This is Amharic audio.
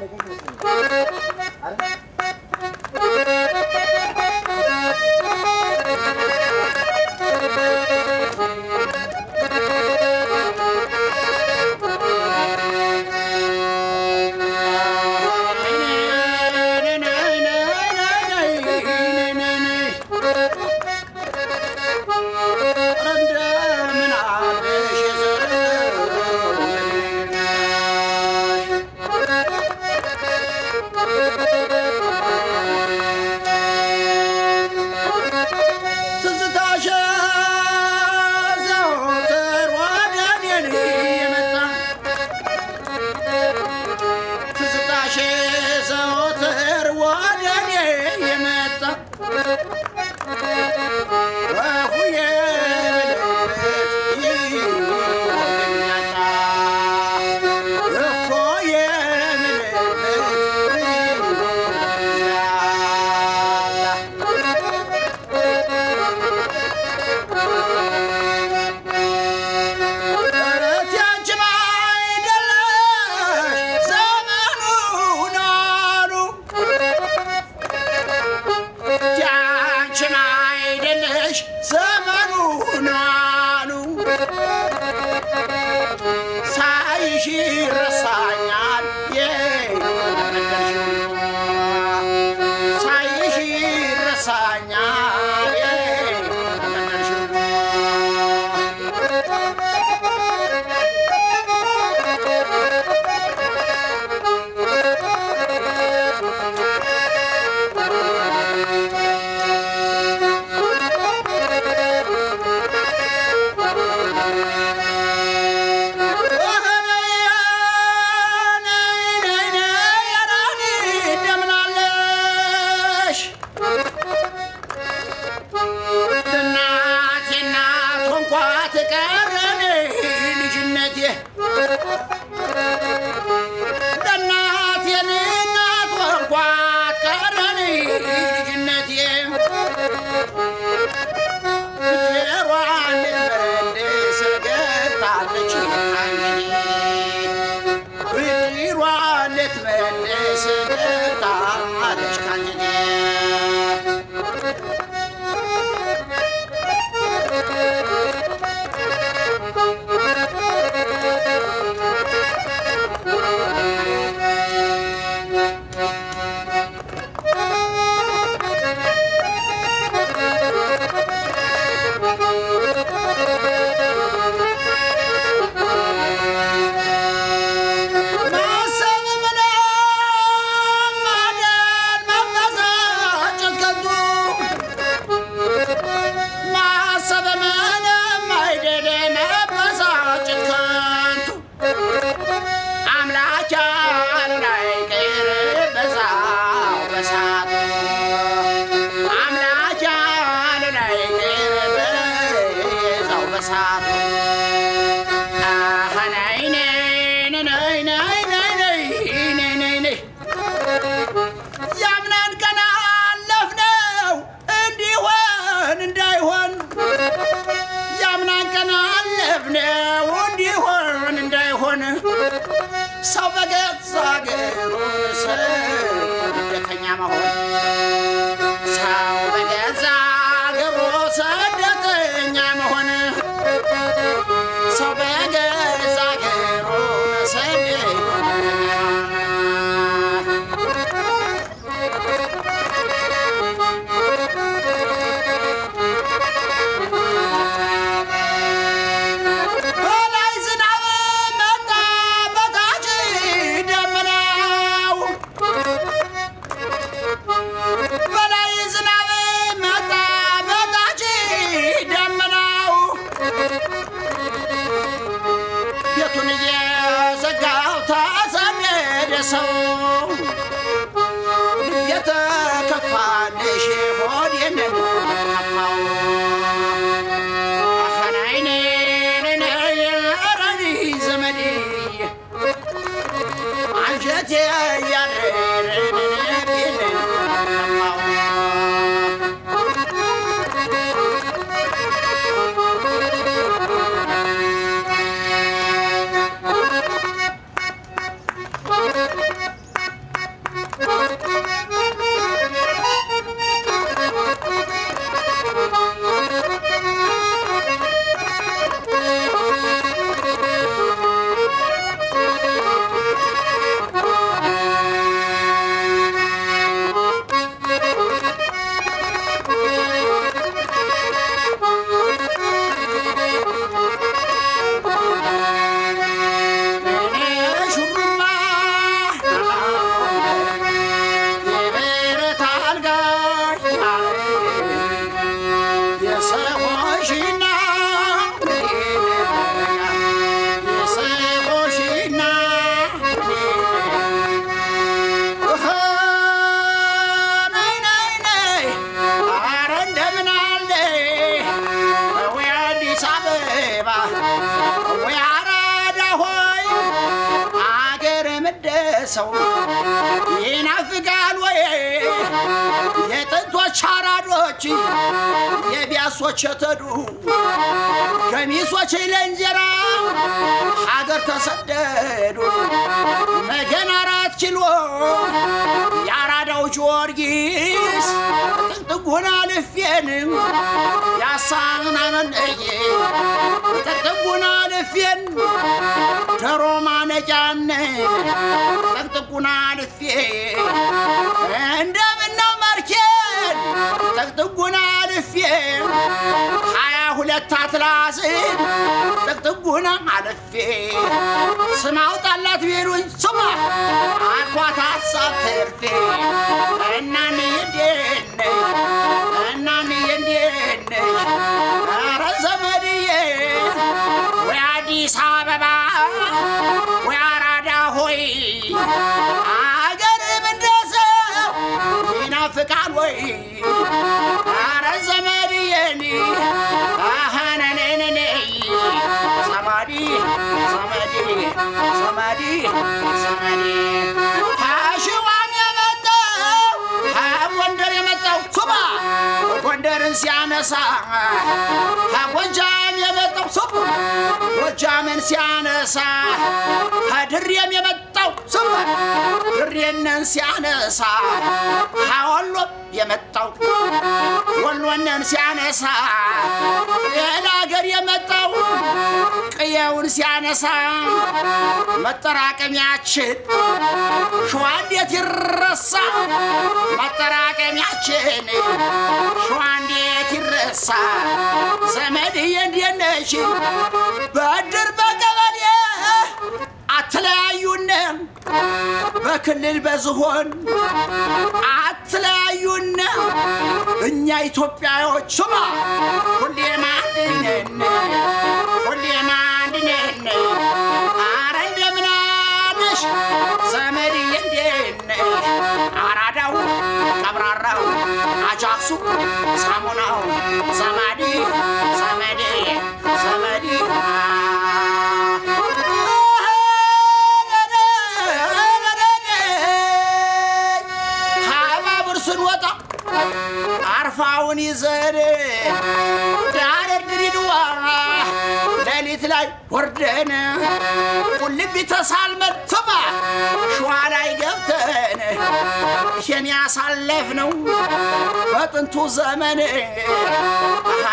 ትዝታሽ ዘወትር ወደ እኔ የመጣ ትዝታሽ ዘወትር ወደ እኔ የመጣ ወፉዬ ብልበት ይወገኛታ እፎዬ ብልበት ይወገኛታ እረት ያንቺም አይደለሽ ዘመኑን አሉ ያንቺም አይደለሽ ዘመኑን አሉ ሳይሽ ይረሳኛል የመንገድሽው ሳይሽ ይረሳኛል የመንገድሽው እናቴ እናት ሆንኳት ቀረን ልጅነቴ እናቴ እናት ሆንኳት ቀረን ልጅነቴ ጀሯን ልትመልስ ገብታለች ብድሯን ልትመልስ ገብታለች ካንጀቴ ማሰብ ምንም ማደር መበሳጨት ከንቱ ማሰብ ምንም አይደል መበሳጨት ከንቱ አምላክ ያሉን አይቀር በዛው በሳቱ አምላክ ያሉን አይቀር በዛው በሳቱ አሀ ነይ ነይ ነይ ነይ ነይ ነይ ነይ ነይ ነይ ያምናን ቀን አለፍነው እንዲሆን እንዳይሆን ያምናን ቀን አለፍነው እንዲሆን እንዳይሆን ሰው በገዛ አገሩ ስደተኛ መሆን ሰው በገዛ አገሩ ስደተኛ መሆን ሰው በገዛ አገሩ ስደተኛ በላይ ዝናብ መጣ በታች ደመናው በላይ ዝናብ መጣ በታች ደመናው ቤቱን እየዘጋው ተሰደደ ሰው የተከፋልሽ ሆዴን ከፋው ዘመዴ አንጀቴ ያረረን ሰው ይናፍቃል ወይ የጥንቶች አራዶች የቢያሶች የተዱ ገሚሶች ለእንጀራ ሀገር ተሰደዱ ነገን አራት ኪሎ የአራዳው ጊዮርጊስ ጥቅጥጉን አልፌን ያሳናነነየ ጥቅጥጉን አልፌን ዶሮ ማነጫነን ጥቅጥጉን አልፌ እንደምነው መርኬን ጥቅጥጉን አልፌ ሀያ ሁለት አትላስን ጥቅጥጉን አልፌ ስም አውጣላት ቢሉኝ ስማ አልኳት ሀሳብ ትርፌ እናንዬ እንዴት ነሽ እናንዬ እንዴት ነሽ ኧረ ዘመድዬ ወይ አዲስ አበባ ወይ አራዳ ሆይ አገርም እንደ ሰው ይናፍቃል ወይ ኧረ ዘመድዬኒ አኸነነነነ ዘመዲ ዘመዲ ዘመዲ ዘመዲ ከሽዋም የመጣው ከጎንደር የመጣው ሱባ ጎንደርን ሲያነሳ ከጎጃም የመጣው ሱባ ጎጃምን ሲያነሳ ከድሬም የመጣው ሱባ ድሬንን ሲያነሳ ከወሎ የመጣው ወሎንን ሲያነሳ ሌላ ሀገር የመጣው ቅየውን ሲያነሳ መጠራቀሚያችን ሸዋ እንዴት ይረሳ? መጠራቀሚያችን ሸዋ እንዴት ይረሳ? ዘመድዬ እንዴት ነሽ? በእድር በቀበሌ አትለያዩን፣ በክልል በዝሆን አትለያዩን። እኛ ኢትዮጵያዎች ስማ ሁሌም አንድ ነን፣ ሁሌም አንድ ነን። አረ እንደምን አለሽ ዘመድዬ እንዴት ነሽ? አራዳው ቀብራራው አጃክሱ ሳሙናው ዘመዴ ዘመዴ ዘመዴ ሀባብር ስንወጣ አርፋውን ይዘን ዳረር ድሪድዋ ሌሊት ላይ ወርደን ቁልቢ ተሳልመን ስማ ሸዋ ላይ ገብተን ይሄን ያሳለፍነው በጥንቱ ዘመን አሃ